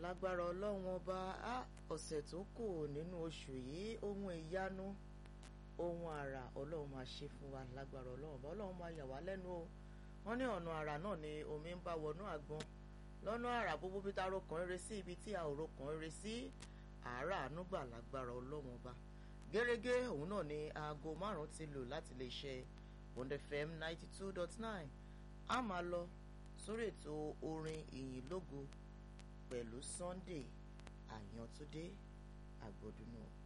lágbára ọlọ́run ọba á ọ̀sẹ̀ tó kù nínú oṣù yìí ohun ìyanu ohun àrà ọlọ́run máa ṣe fún wa lágbára ọlọ́run ọba ọlọ́run máa yà wá lẹ́nu o wọ́n ní ọ̀nà àrà náà ni omi ń bá wọnú àgbọn lọ́nà àrà gbogbo bí tá a rokàn eré sí ibi tí a ò rokàn eré sí àárà ànúgbà lágbára ọlọ́run ọba gẹ́gẹ́ òun náà ni aago márùn-ún ti lò láti lè ṣe Bond FM ninety two dot nine a máa lọ sórí ètò orin ìyìn lógo pẹ̀lú Sunday Àyàntúndé Àgbọ̀dúnú.